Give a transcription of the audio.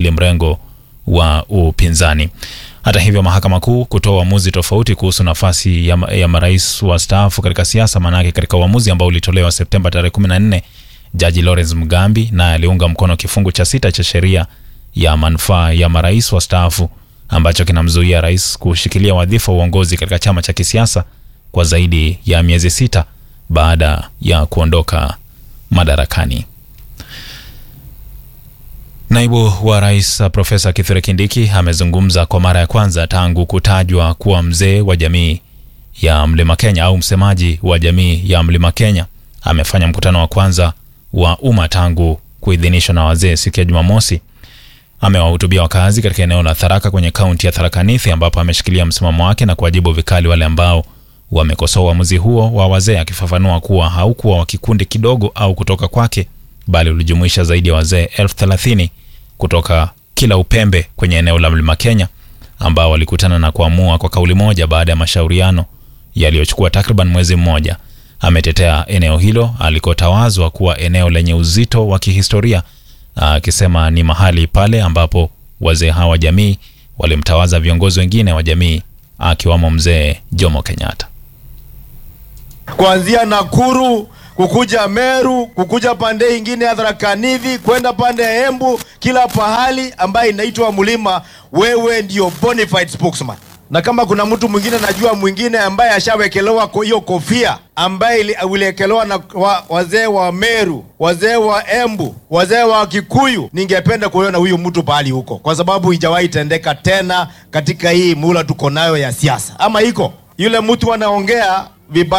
wawili mrengo wa upinzani. Hata hivyo, mahakama kuu kutoa uamuzi tofauti kuhusu nafasi ya, ya marais wastaafu katika siasa. Maanake katika uamuzi ambao ulitolewa Septemba tarehe 14, jaji Lawrence Mugambi naye aliunga mkono kifungu cha sita cha sheria ya manufaa ya marais wastaafu ambacho kinamzuia rais kushikilia wadhifa wa uongozi katika chama cha kisiasa kwa zaidi ya miezi sita baada ya kuondoka madarakani. Naibu wa rais Profesa Kithure Kindiki amezungumza kwa mara ya kwanza tangu kutajwa kuwa mzee wa jamii ya Mlima Kenya au msemaji wa jamii ya Mlima Kenya. Amefanya mkutano wa kwanza wa umma tangu kuidhinishwa na wazee siku ya Jumamosi. Amewahutubia wakazi katika eneo la Tharaka kwenye kaunti ya Tharaka Nithi, ambapo ameshikilia msimamo wake na kuwajibu vikali wale ambao wamekosoa uamuzi huo wa wazee, akifafanua kuwa haukuwa wa kikundi kidogo au kutoka kwake, bali ulijumuisha zaidi ya wazee elfu thelathini kutoka kila upembe kwenye eneo la Mlima Kenya ambao walikutana na kuamua kwa kauli moja baada ya mashauriano yaliyochukua takriban mwezi mmoja. Ametetea eneo hilo alikotawazwa kuwa eneo lenye uzito wa kihistoria, akisema ni mahali pale ambapo wazee hawa jamii walimtawaza viongozi wengine wa jamii akiwamo mzee Jomo Kenyatta. Kuanzia Nakuru kukuja Meru kukuja pande ingine ya Tharaka Nithi kwenda pande ya Embu, kila pahali ambaye inaitwa mlima, wewe ndio bona fide spokesman. Na kama kuna mtu mwingine najua mwingine ambaye ashawekelewa hiyo kofia ambaye uliwekelewa na wa, wazee wa Meru, wazee wa Embu, wazee wa Kikuyu, ningependa kuona huyu mtu pahali huko, kwa sababu ijawahi tendeka tena katika hii mula tuko nayo ya siasa. Ama iko yule mtu anaongea vibaya